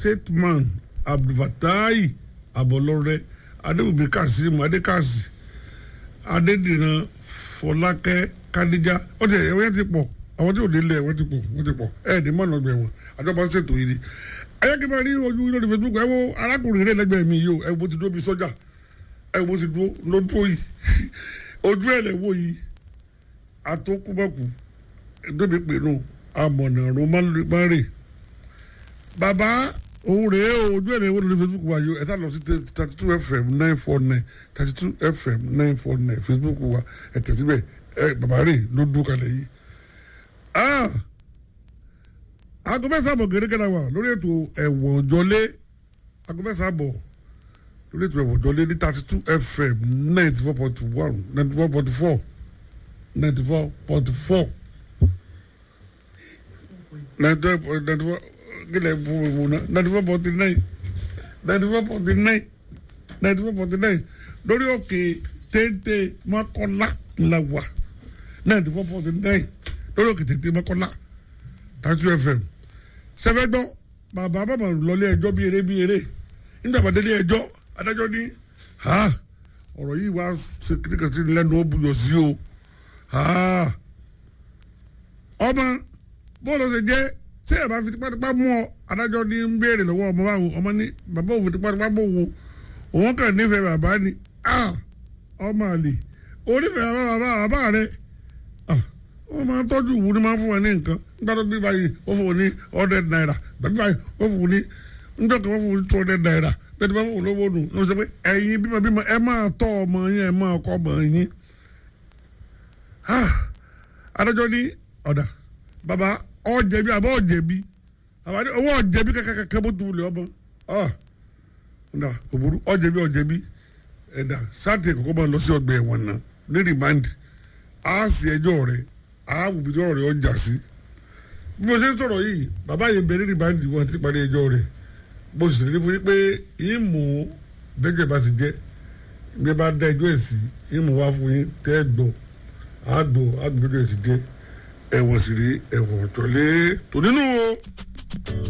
stateman abdulfatai abọlọrẹ adébùbí kazeem adékàsí adédìran fọlákẹ́ kadija ó ti ẹ̀wọ́n yẹn ti pọ̀ àwọn tí ò délé ẹ̀wọ́n ti pọ̀ wọ́n ti pọ̀ ẹ̀ẹ́dì mọ́nà ọgbẹ̀ wọn àjọba ń ṣètò yìí ni ẹ̀yẹ́ kí n máa rí ojú lórí facebook ẹ̀ wo arákùnrin rẹ̀ lẹ́gbẹ̀ẹ́ mi yìí o ẹ̀ wo ti dúró bí sọ́jà ẹ̀ wo ti dúró ló dúró yìí ojú ẹ̀ lẹ̀ wò yìí àtòkùbọ̀kù ẹ̀dọ́bi pè nù amọ̀nà romare bàbá òun rèé o ojú ẹ̀ lẹ̀ wò lórí facebook wa yìí ẹ̀ sá lọ sí thirty two fm nine four nine thirty two fm nine four nine facebook wa ẹ̀ tẹ̀síbẹ̀ ẹ̀ bàbá rè ló dúró kalẹ̀ yìí aago mẹ́sàn-án bọ̀ gẹ́gẹ́ náà wà lórí ètò ẹ̀wọ̀n jọlé aago mẹ́sàn-án bọ̀ lórí ètò ẹ̀wọ̀n jọlé ní thirty two fm ninety four point one ninety four point four ninety four point four ninety four ninety four gílẹ̀ fún mi mú náà ninety four point nine ninety four point nine ninety four point nine lórí òkè téńté mọ́kànlá ńlá wà ninety four point nine lórí òkè téńté mọ́kànlá thirty two fm sẹfẹ gbọ́ bàbá bàbá lọlé ẹjọ́ bí eré bí eré nígbà bá délé ẹjọ́ adájọ́ ní ha ọ̀rọ̀ yìí wá ṣe kíríkà sí lẹ́nu ó buyọ̀ sí o ha ọmọ bóòlù ṣe jẹ́ ṣé ẹ̀ bá fi tipátipá mú ọ adájọ́ ní ń béèrè lọ́wọ́ ọmọ báwo ọmọ ní bàbá òfin tipátipá mú wo òun kàn nífẹ̀ẹ́ bàbá ni ọmọ àlè onífẹ̀ẹ́ bàbá bàbá rẹ wọ́n máa ń tọ́jú ìwúrí máa ń fún ẹ ní nǹkan nígbà tó bí báyìí wọ́n fún un ní hundred naira bẹ́ẹ̀ báyìí wọ́n fún un ní níjọ́ kan wọ́n fún un ní two hundred naira bẹ́ẹ̀ bá fún un lówó nù ní wọ́n sọ pé ẹ̀yin bímọ bímọ ẹ máa tọ́ ọmọ yín ẹ máa kọ́ ọmọ yín. adájọ́ ní ọ̀dà bàbá ọ̀jẹ̀bi àbọ̀ ọ̀jẹ̀bi àbá ní owó ọ̀jẹ̀bi kẹ́kẹ́kẹ́ bó tu wulẹ̀ ọmọ ọ̀dà kò burú ọ̀jẹ̀bi ọ̀jẹ̀bi ẹ̀dà sáàtì kọ̀kọ́ máa lọ sí ọgbà ẹ̀wọ̀n náà ní rìmáǹdì á sì ẹjọ́ rẹ̀ àwùjọ ọ̀rọ̀ rẹ̀ ọjà sí bí mo ṣe ń sọ̀rọ̀ yìí bàbá yẹn bẹ̀rẹ̀ ní báńdì wọn ti parí ẹjọ́ rẹ̀ mo sì rí fún yín pé yín mú bẹ́jọ́ bá ti jẹ́ bí ẹ bá dá ẹjọ́ ẹ̀ sí yín mú wá fún yín tẹ́ ẹ gbọ́ àgbọ̀ àgbẹ̀jọ́ ẹ̀ sì jẹ́ ẹ̀wọ̀n sì rí ẹ̀wọ̀n ọ̀tọ̀lé tò nínú o.